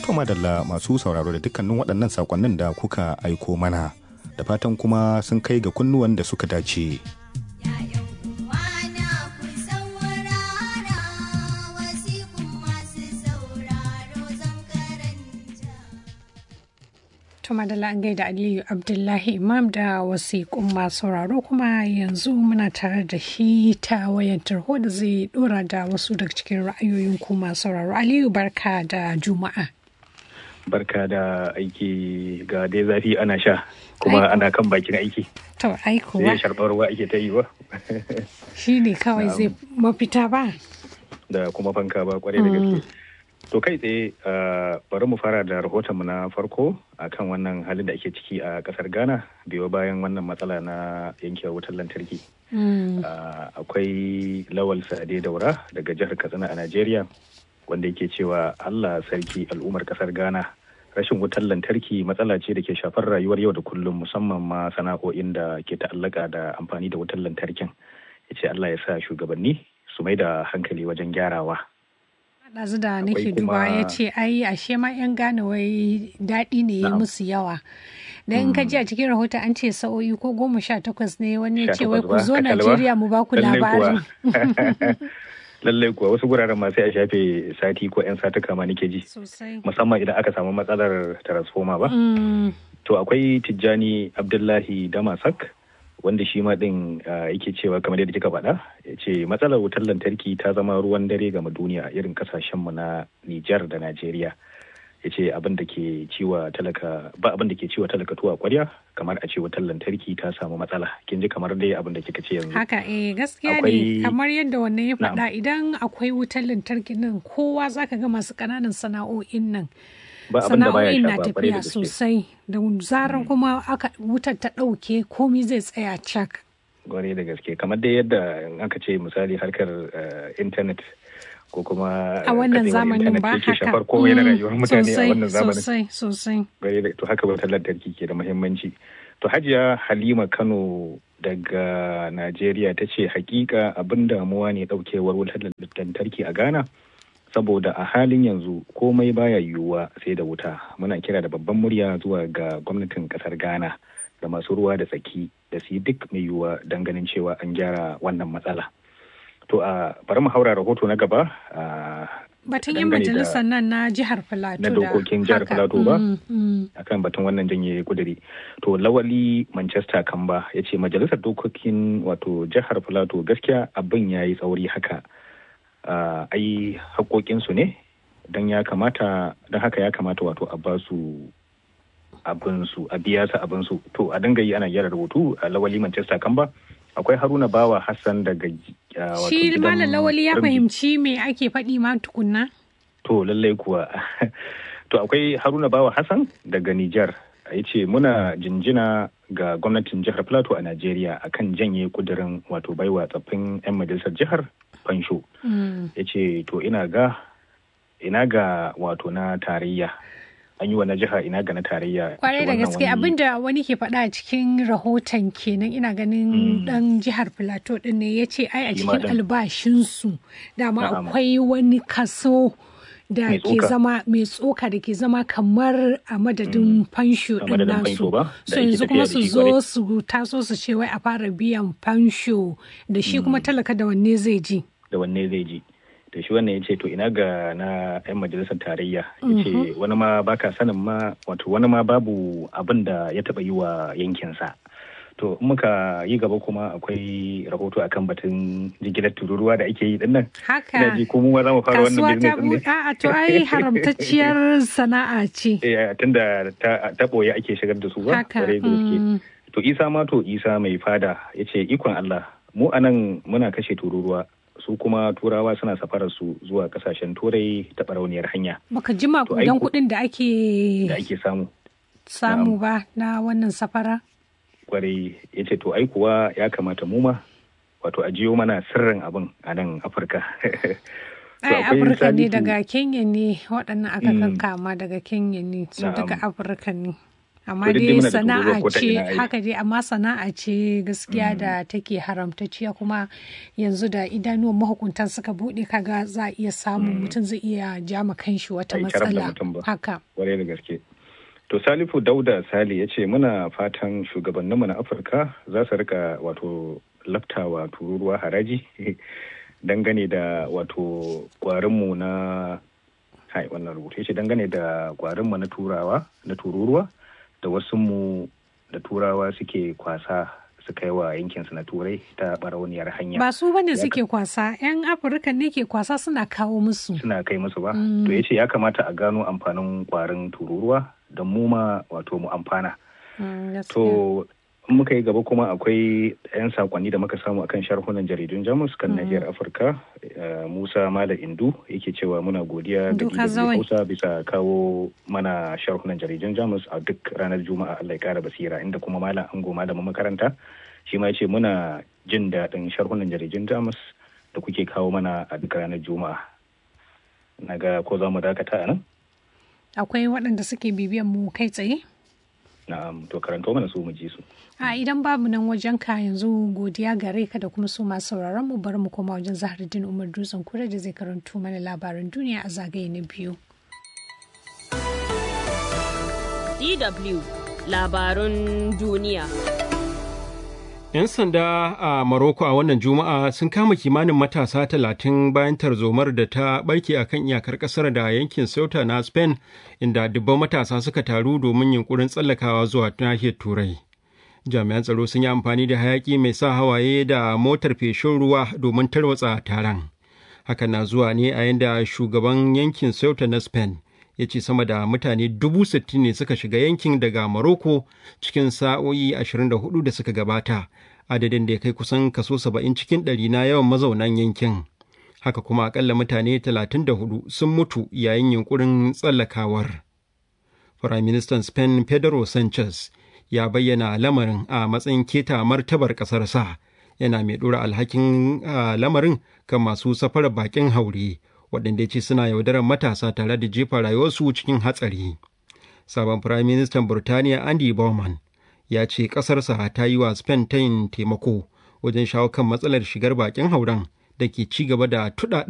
To madalla masu sauraro da dukkanin waɗannan sakonnin da kuka aiko mana da fatan kuma sun kai ga kunnuwan da suka dace. Tuma da an gaida Aliyu Abdullahi Imam da wasiƙun masu sauraro kuma yanzu muna tare da shi ta wayan tarho da zai dora da wasu daga cikin ra'ayoyin ku masu sauraro. Aliyu barka da Juma'a. Barka da aiki ga dai zafi ana sha kuma ana kan bakin aiki. To aikuwa. Sai sharɓar ruwa ake ta yi ba. Shi ne kawai zai mafita ba. Da kuma fanka ba kwarai da gaske. To kai tsaye bari mu fara da rahotonmu na farko akan wannan halin da ake ciki a kasar Ghana biyo bayan wannan matsala na yankewar wutar lantarki. Akwai Lawal Sade Daura daga jihar Katsina a Najeriya wanda yake cewa Allah sarki al'ummar kasar Ghana rashin wutar lantarki matsala ce da ke shafar rayuwar yau da kullum musamman ma sana'o'in da ke ta'allaka da amfani da wutar lantarkin. Ya ce Allah ya sa shugabanni su mai da hankali wajen gyarawa. ɗazu da nake duba ya ce ai ashe ma 'yan gane wai daɗi ne ya musu yawa dan in ka ji a cikin rahoton an ce sa'o'i ko goma sha takwas ne wani ya ce wai ku zo najeriya mu ba ku labarin lallai kuwa wasu guraren ma sai a shafe sati ko 'yan satuka ma nake ji musamman idan aka samu matsalar transformer ba to akwai tijjani abdullahi damasak wanda shi ma din yake cewa kamar yadda kika faɗa ya ce matsalar wutar lantarki ta zama ruwan dare game duniya a irin kasashenmu na Nijar da Najeriya ya ce abin da ke ciwa talaka ba abin da ke ciwa talaka tuwa kwarya kamar a ce wutar lantarki ta samu matsala kin ji kamar dai abin da kika ce yanzu haka eh gaskiya ne kamar yadda wannan ya faɗa idan akwai wutar lantarki nan kowa zaka ga masu ƙananan sana'o'in nan sana'o'in na tafiya sosai da zarar kuma aka wutar ta ɗauke komi zai tsaya cak. Gware da gaske kamar dai yadda aka ce misali harkar intanet ko kuma a wannan zamanin ba haka shafar komai na rayuwar mutane a wannan zamanin sosai sosai gware da to haka wutar lantarki ke da muhimmanci to hajiya halima kano daga najeriya ta ce hakika abin damuwa ne daukewar wutar lantarki a ghana saboda a halin yanzu komai baya yiwuwa sai da wuta muna kira da babban murya zuwa ga gwamnatin kasar ghana da masu ruwa da tsaki da su yi duk mai yiwuwa don ganin cewa an gyara wannan matsala to a bari mu haura rahoto na gaba batun yin majalisar nan na jihar filato na dokokin jihar filato ba akan batun wannan janye kuduri to lawali manchester kamba ya ce majalisar dokokin wato jihar filato gaskiya abin ya yi tsauri haka Uh, ai haƙoƙinsu ne don ya kamata don haka ya kamata wato a ba su abinsu a biya su abinsu to a dinga yi ana gyara rubutu a lawali manchester kan ba akwai haruna bawa hassan daga uh, shi malam lawali ya fahimci me ake faɗi ma tukunna to lallai kuwa to akwai haruna bawa hassan daga nijar ya ce muna jinjina ga gwamnatin jihar plateau a najeriya akan janye kudirin wato baiwa tsaffin 'yan majalisar jihar fansho ya ce to ina ga ina ga wato na tarayya an yi wa na jiha ina ga na tarayya kwarai da gaske abinda wani ke faɗa a cikin rahoton kenan ina ganin dan jihar plateau din ne ya ce ai a cikin albashinsu dama akwai wani kaso da ke zama mai tsoka da ke zama kamar a madadin fansho din nasu so yanzu kuma su zo su taso su ce wai a fara biyan fansho da shi kuma talaka da wanne zai ji da wanne zai ji da shi wannan ya ce to ina ga na 'yan majalisar tarayya ya ce wani ma baka sanin ma wato wani ma babu abin da ya taba yi wa yankinsa to muka yi gaba kuma akwai rahoto akan batun jigilar tururuwa da ake yi din nan haka ji ko mu za mu fara wannan business din a to ai haramtacciyar sana'a ce eh tunda ta ta boye ake shigar da su ba haka to isa ma to isa mai fada yace ikon Allah mu anan muna kashe tururuwa su kuma turawa suna safarar su zuwa kasashen turai ta barauniyar hanya baka jima kudan kuɗin da ake da ake samu samu ba na wannan safara kwarai ya ce to ai kuwa ya kamata mu ma wato a jiyo mana sirrin abin a nan afirka ai afirka ne daga kenya ne waɗannan aka kankama daga kenya ne su daga afirka ne amma dai sana'a ce haka dai amma sana'a ce gaskiya da take haramtacciya kuma yanzu da idanuwan mahukuntan suka bude kaga za a iya samun mutum zai iya jama kanshi wata matsala haka kwarai da gaske to salifu dauda sali ya ce muna fatan shugabanninmu na afirka za su rika wato laftawa tururuwa haraji dangane da wato kwarinmu na hai wannan rubutu ce dangane da kwarinmu na turawa na tururuwa da wasu mu da turawa suke kwasa suka yi wa yankinsu na turai ta barauniyar hanya ba su bane suke kwasa yan afirka ne ke kwasa suna kawo musu suna kai musu ba to ya ce ya kamata a gano amfanin kwarin tururuwa da mu ma wato mu amfana to muka yi gaba kuma akwai 'yan sakonni da muka samu akan sharhunan jaridun jamus kan nahiyar afirka musa mala indu yake cewa muna godiya da hausa bisa kawo mana sharhunan jaridun jamus a duk ranar juma'a allah ya kara basira inda kuma malam ango malamin makaranta shi ma ce muna jin daɗin sharhunan jaridun jamus da kuke kawo mana a duk ranar juma'a na ga ko za mu dakata a nan akwai waɗanda suke bibiyan mu kai tsaye Na'am, to karanto mana su mu ji su. A idan babu nan wajen ka yanzu godiya gare ka da kuma su masu sauraron mu bari mu koma wajen Zahardin Umar Dutsen Kure da zai karanto mana labaran duniya a zagaye na biyu. DW labarun duniya. 'Yan sanda a Maroko a wannan Juma'a sun kama kimanin matasa talatin bayan tarzomar da ta barke a kan iyakar ƙasar da yankin Ceuta na Spain, inda dubban matasa suka taru domin yunkurin tsallakawa zuwa nahiyar Turai. Jami'an tsaro sun yi amfani da hayaƙi mai sa hawaye da motar feshin ruwa domin tarwatsa taron. Hakan na zuwa ne a yanda shugaban yankin Ceuta na Spain ya ce sama da mutane dubu sittin ne suka shiga yankin daga Morocco cikin sa'o'i 24 da suka gabata, adadin da ya kai kusan kaso 70 cikin ɗari na yawan mazaunan yankin. Haka kuma akalla mutane 34 sun mutu yayin yunkurin tsallakawar. Firaministan Spain Pedro Sanchez ya bayyana lamarin a matsayin keta martabar ƙasarsa, yana mai ɗora alhakin lamarin kan masu safarar bakin haure. waɗanda ya ce suna yaudarar matasa tare da jefa rayuwarsu cikin hatsari. Sabon Firaministan Burtaniya Andy Bowman ya ce ƙasarsa ta yi wa Spain ta yin taimako wajen shawo kan matsalar shigar bakin hauren da ke ci gaba da tuɗaɗa